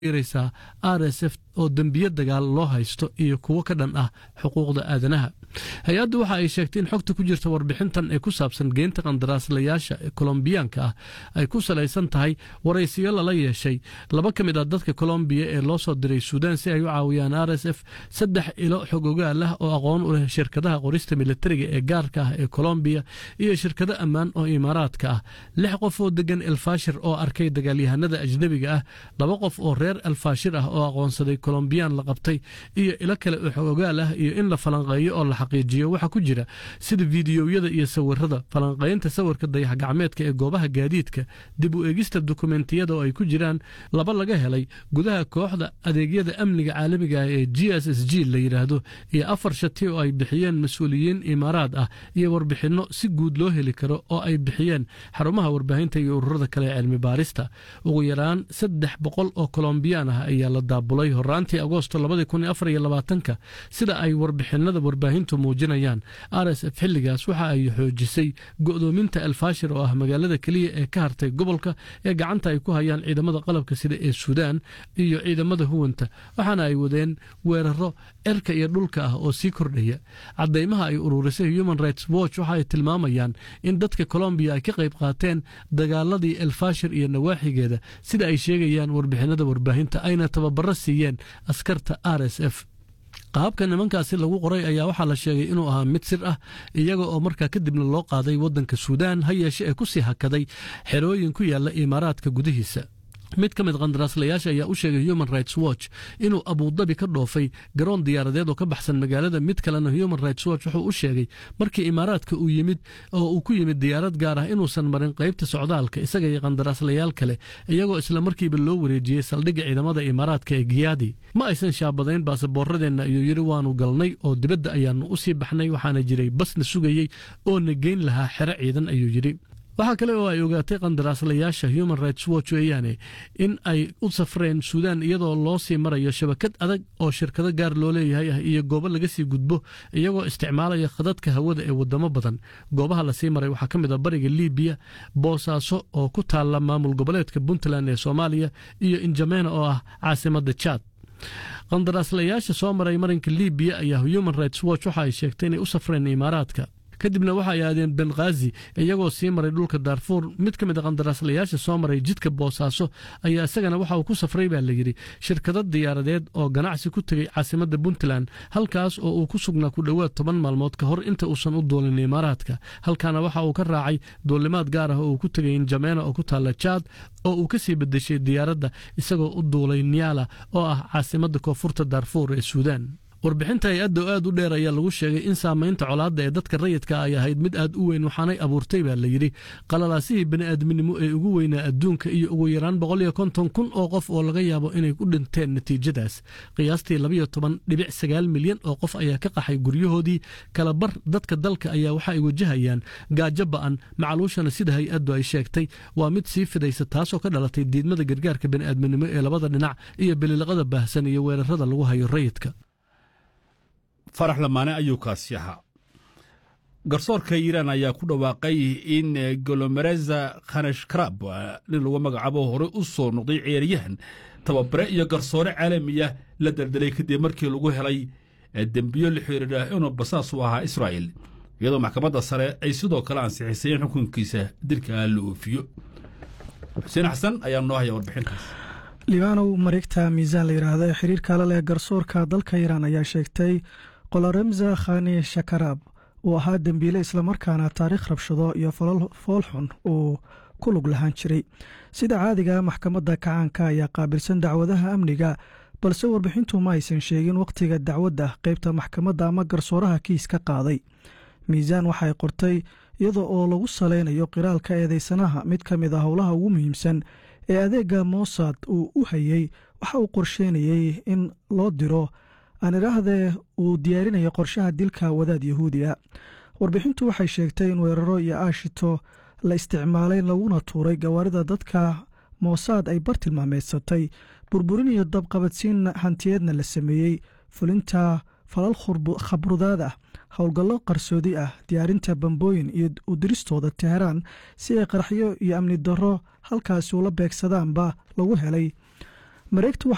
raysaa r s f oo dembiyo dagaal loo haysto iyo kuwo ka dhan ah xuquuqda aadanaha hay-addu waxa ay sheegtay in xogta ku jirta warbixintan ee ku saabsan geynta qandaraaslayaasha kolombiyaanka ah ay ku salaysan tahay waraysiyo lala yeeshay laba ka mid ah dadka kolombiya ee loo soo diray suudaan si ay u caawiyaan r s f saddex ilo xog ogaal ah oo aqoon u leh shirkadaha qorista militariga ee gaarka ah ee kolombiya iyo shirkado ammaan oo imaaraadka ah lix qof oo degan elfashir oo arkay dagaalyahanada ajnebiga ah laba qof oo reer elfashir ah oo aqoonsaday kolombiyaan la qabtay iyo ilo kale oo xog ogaal ah iyo in la falanqeeyo oo la xaqiijiyo waxa ku jira sida fiidiyowyada iyo sawirada falanqaynta sawirka dayax gacmeedka ee goobaha gaadiidka dib u eegista dukumentiyada oo ay ku jiraan laba laga helay gudaha kooxda adeegyada amniga caalamiga ah ee g s s g la yidhaahdo iyo afar shati oo ay bixiyeen mas-uuliyiin imaaraad ah iyo warbixinno si guud loo heli karo oo ay bixiyeen xarumaha warbaahinta iyo ururada kale ee cilmi baarista ugu yaraan saddex boqol oo kolombiyaan ah ayaa la daabulay horaantii agoosto labadikunafarylabaatanka sida ay warbixinada warbaahintu muujinayaan r s f xilligaas waxa ay xoojisay go'doominta elfashir oo ah magaalada keliya ee ka hartay gobolka ee gacanta ay ku hayaan ciidamada qalabka sida ee suudaan iyo ciidamada huwanta waxaana ay wadeen weeraro erka iyo dhulka ah oo sii kordhaya cadeymaha ay ururisay human rights watch waxa ay tilmaamayaan in dadka colombiya ay ka qayb qaateen dagaaladii elfashir iyo nawaaxigeeda sida ay sheegayaan warbixinada warbaahinta ayna tababaro siiyeen askarta r s f qaabka nimankaasi lagu qoray ayaa waxaa la sheegay inuu ahaa mid sir ah iyaga oo markaa kadibna loo qaaday waddanka suudaan ha yeeshe ee ku sii hakaday xerooyin ku yaalla imaaraadka gudihiisa mid ka mid qandaraaslayaasha ayaa u sheegay human rights watch inuu abuudabi ka dhoofay garoon diyaaradeed oo ka baxsan magaalada mid kalena human rights watch wuxuu u sheegay markii imaaraadka uu yimid oo uu ku yimid diyaarad gaar ah inuusan marin qaybta socdaalka isaga iyo qandaraaslayaal kale iyagoo isla markiiba loo wareejiyey saldhigga ciidamada imaaraadka ee giyaadi ma aysan shaabadayn baasaboorradeenna ayuu yidhi waanu galnay oo dibadda ayaanu u sii baxnay waxaana jiray basna sugayey oo na geyn lahaa xero ciidan ayuu yidhi waxaa kale oo ay ogaatay qandaraaslayaasha human rights watch weeyaane in ay u safreen suudaan iyadoo loo sii marayo shabakad adag oo shirkado gaar loo leeyahay ah iyo goobo laga sii gudbo iyagoo isticmaalaya khadadka hawada ee wadamo badan goobaha lasii maray waxaa ka mid a bariga libiya boosaaso oo ku taalla maamul goboleedka puntland ee soomaaliya iyo injamena oo ah caasimadda jaad qandaraaslayaasha soo maray marinka libiya ayaa human rights watch waxa ay sheegtay inay u safreen imaaraadka kadibna waxa ay aadeen benghaazi iyagoo sii maray dhulka daarfuur mid ka mid a qandaraaslayaasha soo maray jidka boosaaso ayaa isagana waxa uu ku safray baa layidhi shirkado diyaaradeed oo ganacsi ku tegey caasimadda puntland halkaas oo uu ku sugnaa ku dhowaad toban maalmood ka hor inta uusan u duulin imaaraadka halkaana waxa uu ka raacay duulimaad gaar ah oo uu ku tegay injameena oo ku taalla jaad oo uu ka sii bedeshay diyaaradda isagoo u duulay niyaala oo ah caasimadda koonfurta daarfuur ee suudaan warbixinta hay-adda oo aad u dheer ayaa lagu sheegay in saamaynta colaadda ee dadka rayidka ay ahayd mid aad u weyn waxaanay abuurtay baa layidhi qalalaasihii bani'aadminimo ee ugu weynaa adduunka iyo ugu yaraan boqol iyo konton kun oo qof oo laga yaabo inay ku dhinteen natiijadaas qiyaastii labayo toban dhibic sagaal milyan oo qof ayaa ka qaxay guryahoodii kala bar dadka dalka ayaa waxa ay wajahayaan gaajo ba'an macluushana sida hay-addu ay sheegtay waa mid sii fidaysa taasoo ka dhalatay diidmada gargaarka bani'aadminimo ee labada dhinac iyo bililiqada baahsan iyo weerarada lagu hayo rayidka farax lamaane ayuu kaasi ahaa garsoorka iiraan ayaa ku dhawaaqay in golomereza khanashkarab nin lagu magacaabo horey u soo noqday ciyaaryahan tababare iyo garsoore caalamiya la daldalay kadib markii lagu helay dembiyo la xiriira inuu basaas u ahaa israa'il iyadoo maxkamadda sare ay sidoo kale ansixisay in xukunkiisa dilka la oofiyo xuseen xasan ayaa noo haya warbixintaas libaanow mareegta miisaan la yidhaahdo ee xiriirka la leh garsoorka dalka iiraan ayaa sheegtay qoloremza khani shakaraab uu ahaa dembiile islamarkaana taariikh rabshado iyo foolxun uu ku lug lahaan jiray sida caadiga maxkamadda kacaanka ayaa qaabilsan dacwadaha amniga balse warbixintu ma aysan sheegin wakhtiga dacwadda qaybta maxkamadda ama garsooraha kiis ka qaaday miisaan waxay qortay iyada oo lagu saleynayo qiraalka eedeysanaha mid ka mid a howlaha ugu muhiimsan ee adeega mossad uu u hayey waxa uu qorsheynayey in loo diro aan idhaahdee uu diyaarinayo qorshaha dilka wadaad yahuudi a warbixintu waxay sheegtay in weeraro iyo aashito la isticmaalay laguna tuuray gawaarida dadka mossad ay bartilmaameedsatay burburin iyo dabqabadsiin hantiyeedna la sameeyey fulinta falal khabrudaad ah howlgallo qarsoodi ah diyaarinta bambooyin iyo udiristooda teheraan si ay qaraxyo iyo amni darro halkaasi ula beegsadaanba lagu helay mareegtu